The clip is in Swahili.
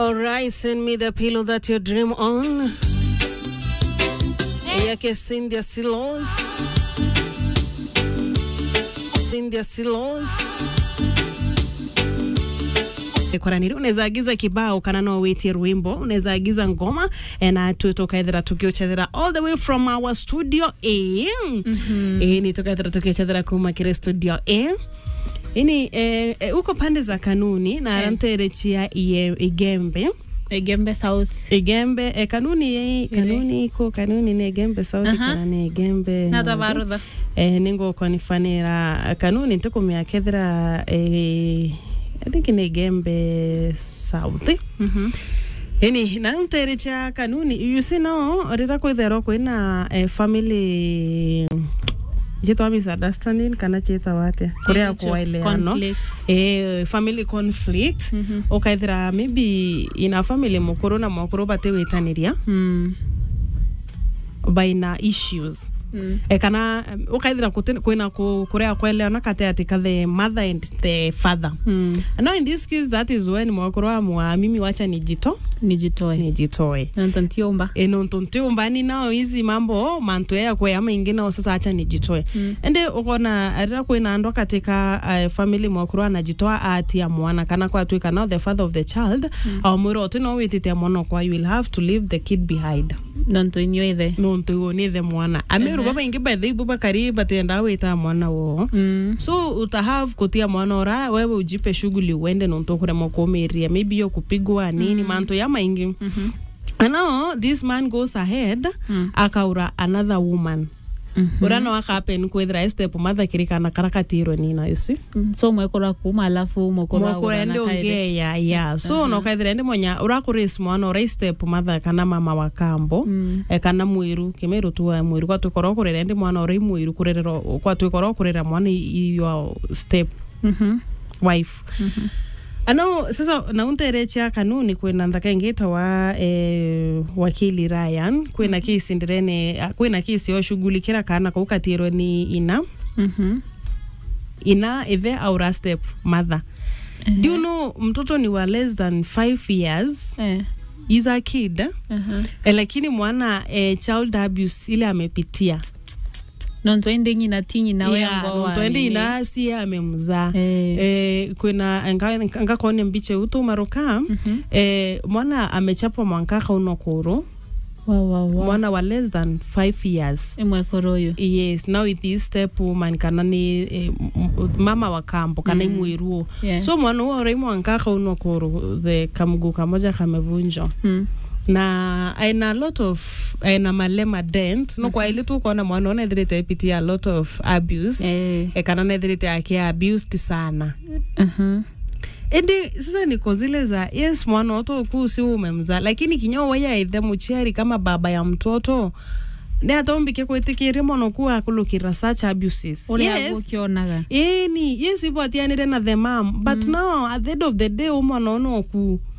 All right, send me the pillow that you dream on. Yake Cynthia Silos. Cynthia Silos. kwaraniri unaweza agiza kibao kana no witie rwimbo unaweza agiza ngoma na tu tukaethera tukiuchethera all the way from our studio a mm -hmm. e, ni tukaethera tukiuchethera kuma kire studio a ini eh, eh, uko pande za kanuni na aranterechia eh. igembe Igembe South. igembe eh, kanuni eh, kanuni iko kanuni ni igembe sauti Aha. kana ni igembe Nata Nundu. varutha. eh, ningo kwanifanira kanuni ntikumia kethira eh, I think ni igembe south Mhm. ini na nterecha kanuni you see no rira kwithero kwina eh, family chitwa misunderstanding kana chitwa atia kuria Icho, kuwaeleano conflicts. eh, family conflict Mhm. ukaithira maybe ina family mukuru na mwakuru batiwitaniria Mm. baina issues Mm. e kana um, ukaithira kuti- kwina ku- kuria kweleana kati ati ka the mother and the father Mm. now in this case that is when mwakuru amwa mimi wacha nijito nijitoe nijitoe nantantiomba enonto ntiumbani nao hizi mambo mantu ya kwe ama ingi nao sasa acha nijitoe Mm. ende ukona arira kwina andu katika uh, family mwakuru anajitoa atia mwana kana kwatuika now the father of the child mm. aumwira otu no wititia mwana okwa you will have to leave the kid behind nonto inyoithe nontu unithe mwana amiru baba ingi by the baba kari batenda wita mwana wo Mm. so utahave kutia mwana ora wewe ujipe shughuli uende nontu kurema kumiria maybe yo kupigwa nini mantu ya maingi Mhm. And now this man goes ahead Mm. akaura another woman Mhm. ura no akapen kwithira step mother kirikana karakatirwe nina you see Mm. so mwekora kuma alafu mwekora mwakura ndi ungeya ya so no kaithira ndi monya urakuris mwana ura step mother kana mama wa kambo Mm. e kana mwiru kimiru tu wa mwiru kwatwikora kurera ndi mwana ura mwiru kurerera kwatwikora kurera mwana i- your step Mhm. wife ano sasa naunterechia kanuni kwina nthaka ingita wa eh, wakili Ryan kwina kisi ndirene kwina kisi yoshughulikira kana kaukatirwe ni ina Mhm. ina ithe aura step mother do you know mtoto ni wa less than 5 years Eh. is a kid Aha. eh, lakini mwana eh, child abuse ile amepitia nonto indi ng'ina ti ng'ina Yeah, wengo wa twendi nini. ina sie amemzaa Eh. eh, kwina nga- ngakone mbiche utu maruka Mhm. eh, mwana amechapwa mwankaka uno kuru wa wa wa mwana wa less than 5 years imwekora uyu yes now with this step woman kana ni eh, m- m- mama wa kambo kana Mm. imwiruo Yeah. so mwana uo rai mwankaka uno kuru the kamguu kamoja kamevunjwa Mm. na aina a lot of aina malema dent no kwa ile tu kuona mwana ona ithirite ipitia a lot of abuse Eh. e kana na ithirite akia abused sana Mhm. indi sasa niko zile za yes mwana oto kuu si umemza lakini kinyo waya ithe muchiari kama baba ya mtoto ni atombike kwitikiria mwana kuu akulukira such abuses uria yes gukionaga ĩni yes ibwatianire na the mam but mm. now at the end of the day umwana ono ku